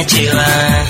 dacewa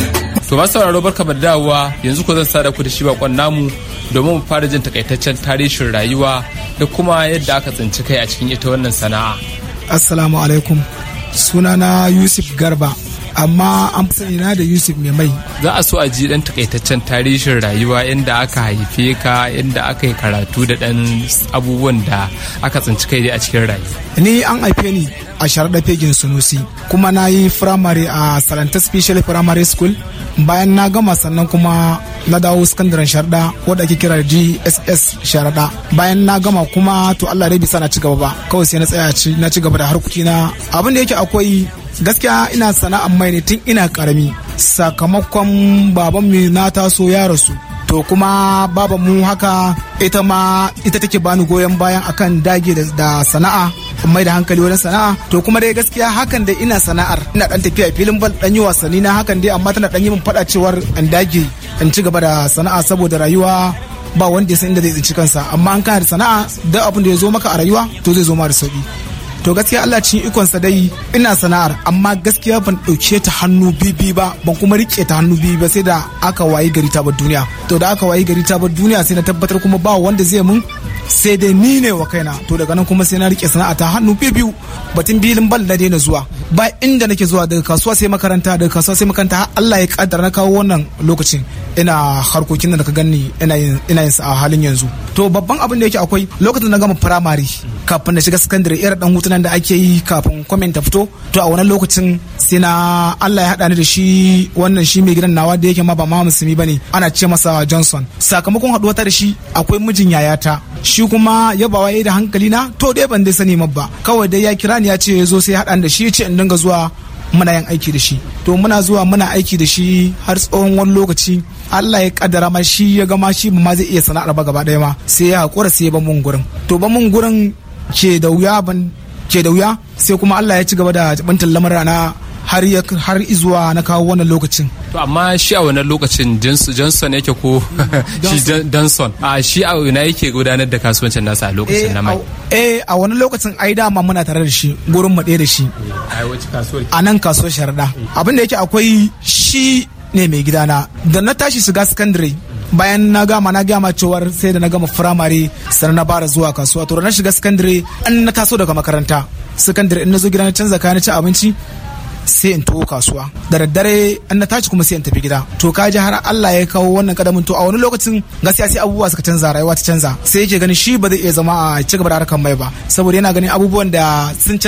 To masu sauraro barka da dawowa yanzu ko zan sada ku da shi bakon namu domin mu fara jin takaitaccen tarihin rayuwa da kuma yadda aka tsinci kai a cikin ita wannan sana'a. Assalamu alaikum. Sunana Yusuf Garba. amma an fi sani na da Yusuf mai mai. Za a so a ji dan takaitaccen tarihin rayuwa inda aka haife ka inda aka yi karatu da dan abubuwan da aka tsinci kai a cikin rayuwa. Ni an haife ni a sharaɗa fegin sunusi kuma na yi firamare a Salanta Special Primary School bayan na gama sannan kuma na dawo sakandaren sharaɗa wadda ake kira GSS sharaɗa bayan na gama kuma to Allah dai bisa na ci gaba ba kawai sai na tsaya na ci gaba da harkokina abin da yake akwai gaskiya ina sana'ar mai ne tun ina karami sakamakon baban mu na taso ya rasu to kuma baban mu haka ita ma ita take bani goyon bayan akan dage da sana'a mai da hankali wajen sana'a to kuma dai gaskiya hakan dai ina sana'ar ina dan tafiya filin bal dan yi wasanni na hakan dai amma tana dan yi min fada cewar in dage in ci gaba da sana'a saboda rayuwa ba wanda ya san inda zai tsinci kansa amma an kana da sana'a duk abin da ya zo maka a rayuwa to zai zo ma da sauki to gaskiya Allah cikin ikonsa dai ina sana'ar amma gaskiya ban ɗauke ta hannu bibi ba ban kuma rike ta hannu bibi ba sai da aka wayi gari ta bar duniya to da aka wayi gari ta bar duniya sai na tabbatar kuma ba wanda zai mun sai dai ni ne wa kaina to daga nan kuma sai na rike sana'a ta hannu biyu batun bilin bal na daina zuwa ba inda nake zuwa daga kasuwa sai makaranta daga kasuwa sai makaranta har Allah ya kaddara na kawo wannan lokacin ina harkokin da ka gani ina yin ina yin a halin yanzu to babban abin da yake akwai lokacin da na gama primary kafin na shiga secondary irin dan hutunan da ake yi kafin comment ta fito to a wannan lokacin sai na Allah ya hada ni da shi wannan shi mai gidan nawa da yake ma ba ma musulmi bane ana ce masa Johnson sakamakon haduwa ta da shi akwai mijin yayata shi kuma ya bawa da hankali na to dai ban dai sani ba kawai dai ya kira ni ya ce ya zo sai haɗa da shi ya ce in dinga zuwa muna yin aiki da shi to muna zuwa muna aiki da shi har tsawon wani lokaci Allah ya kaddara ma shi ya gama shi ma zai iya sana'ar ba gaba ɗaya ma sai ya haƙura sai ya ban mun gurin to ban mun gurin ke da wuya ban ke da wuya sai kuma Allah ya ci gaba da bantan lamura na har har izuwa na kawo wannan lokacin to amma shi a wannan lokacin johnson yake ko shi johnson a shi a ina yake gudanar da kasuwancin nasa a lokacin na mai eh a wannan lokacin ai dama muna tare da shi gurin mu da shi a nan kasuwar sharda abin da yake akwai shi ne mai gidana da na tashi shiga secondary bayan na gama na gama cewar sai da na gama firamare sannan na bara zuwa kasuwa to na shiga secondary an na taso daga makaranta secondary in na zo gida na canza kayan ci abinci sai in tuwo kasuwa da daddare an na tashi kuma sai in tafi gida to ka ji har Allah ya kawo wannan kadamin to a wani lokacin gaskiya sai abubuwa suka canza rayuwa ta canza sai yake ganin shi ba zai iya zama a ci gaba da harkar mai ba saboda yana ganin abubuwan da sun